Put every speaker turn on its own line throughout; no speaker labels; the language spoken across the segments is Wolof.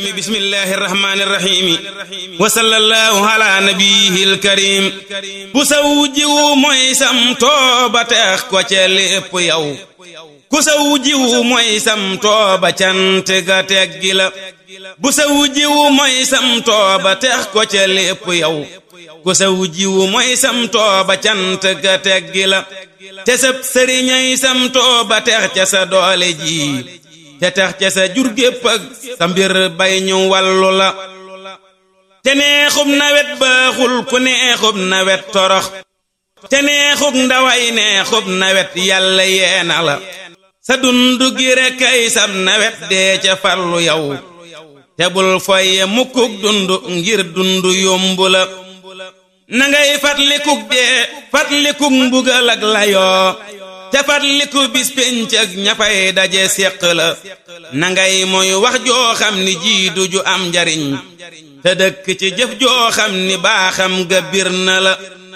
bismillahi irrahmani irrahimi wa sallallahu ala nabiyihil karim ku saw jiwu mooy sam tooba teex ko ca lépp yow ku saw jiwu mooy sam tooba cant ga teggi la bu saw jiwu mooy sam tooba teex ko ca lépp yow ku saw jiwu mooy sam tooba cant ga teggi la te sab sëriñay sam tooba teex ca sa doole ji te tax ca sa jur gépp ak sa mbir bay ñu wàllu la te neexub nawet baaxul ku neexub nawet torox te neexub ndaway neexub nawet yàlla yeena la sa dundu gi rekk ay sab nawet dee ca farlu yow te bul foye mukkuk dundu ngir dundu yombu la na ngay fatlikuk dee fatlikuk mbugal ak layoo te fatliku bis pénc ak ñafay daje séq la na ngay mooy wax joo xam ni jiidu ju am njariñ te dëkk ci jëf joo xam ni baaxam ga bir na la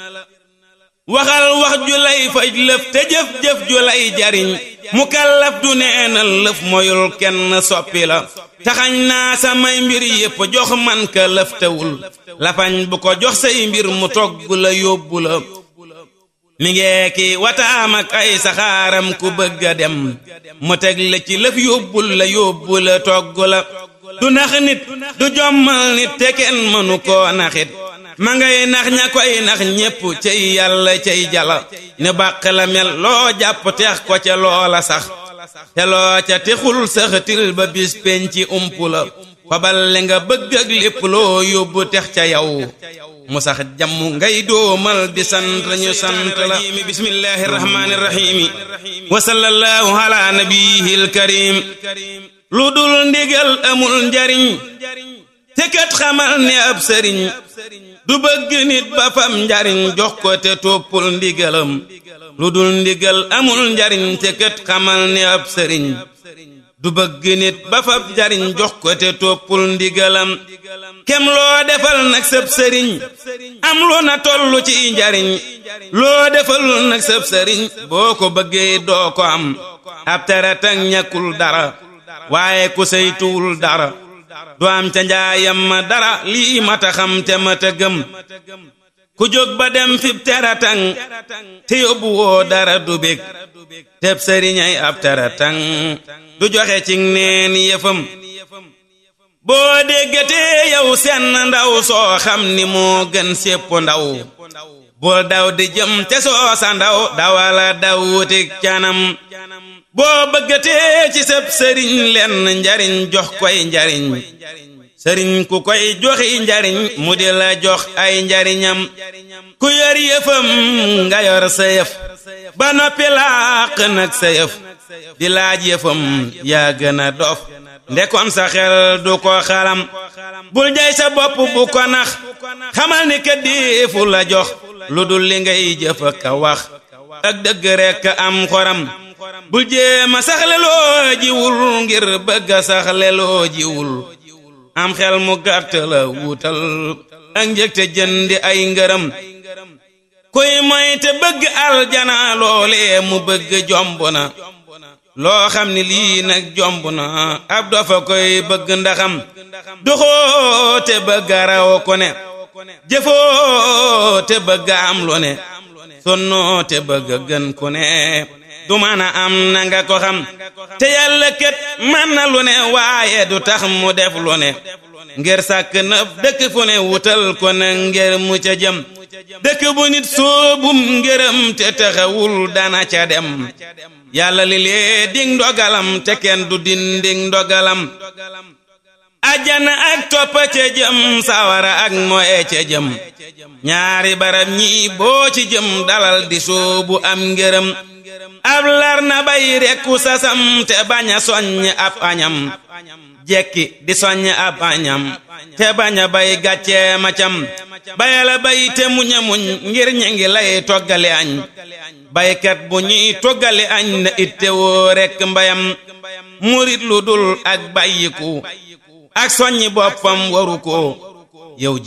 waxal wax ju lay faj lëf te jëf-jëf ju lay jariñ mu kallaf du neenal lëf moyul kenn soppi la taxañ naa samay mbir yépp jox man ka lëf tewul lafañ bu ko jox say mbir mu togg la yóbbu la mi ngee ki wataam ak ay saxaaram ku bëgg a dem mu teg la ci lëf yóbbul la yóbbu la togg la du nax nit du jommal nit te kenn mënu koo naxit ma ngay nax ña koy nax ñépp cay yàlla cay jala ne bàq la mel loo jàpp teex ko ca loola sax te loo ca texul saxatil ba bis penci ump la fabal li nga bëgg ak lépp loo yóbbu tex ca yow mu sax jàmm ngay doomal di sant ñu sant la bismillahi rahmani rahimi wa sallallahu ala nabiyil karim lu dul ndigal amul njariñ te kat xamal ne ab sëriñ du bëgg nit ba fam njariñ jox ko te toppul ndigalam lu dul ndigal amul njariñ te kat xamal ne ab sëriñ du bëgg nit ba fab njariñ jox ko te toppul ndigalam kem loo defal nag sëb sëriñ am lu na tollu ci njariñ loo defalul nag sëb sëriñ boo ko bëggee doo ko am ab teratang ñàkkul dara waaye ku saytuwul dara du am ca njaayam ma dara lii mata xam te mata gëm ku jóg ba dem fib teratang te yóbbu woo dara du bég teb sëriñay ab teratang du joxe ci neen yëfam boo déggatee yow senn ndaw soo xam ni moo gën sépp ndaw bul daw di jëm te soo sa ndaw dawala daw wutik canam boo bëggatee ci sëb sëriñ lenn njariñ jox koy njariñ sëriñ ku koy joxi njariñ mu di la jox ay njariñam ku yor yëfam nga yor sa yëf ba noppi làq nag sa yëf di laaj yëfam yaa gën a dof ndekon sa xel du ko xalam bul jay sa bopp bu ko nax xamal ni ka deefu la jox lu dul li ngay jëf ka wax ak dëgg rekk am xoram bul jéema saxle loo jiwul ngir bëgg a saxle loo jiwul am xel mu gàtt la wutal ak njëg te jëndi ay ngërëm kuy moy te bëgg aljana loolee mu bëgg jomb na loo xam ni lii nag jomb na ab dafa koy bëgg ndaxam doxoo te bëgg raw ko ne jëfoo te bëgg am lu ne sonnoo te bëgg gën ku ne du mën a am na nga ko xam te yàlla kat mën na lu ne waaye du tax mu def lu ne ngir sàkk na dëkk fu ne wutal ko na ngir mu ca jëm dëkk bu nit soobum ngërëm te taxawul dana ca dem yàlla li lee ding ndogalam te kenn du dinding ndogalam ajjana ak toppa ca jëm sawara ak moye ca jëm ñaari barab ñii boo ci jëm dalal di soobu am ngërëm ab lar na bay rekku sasam te bañ a soññ ab añam jekki di soññ ab añam te bañ a bay gàccee macam bayala bay te muña muñ ngir ñi ngi lay toggale añ baykat bu ñuy toggale añ na itte woo rekk mbayam murit lu dul ak bàyyiku ak soññi boppam waru ko yow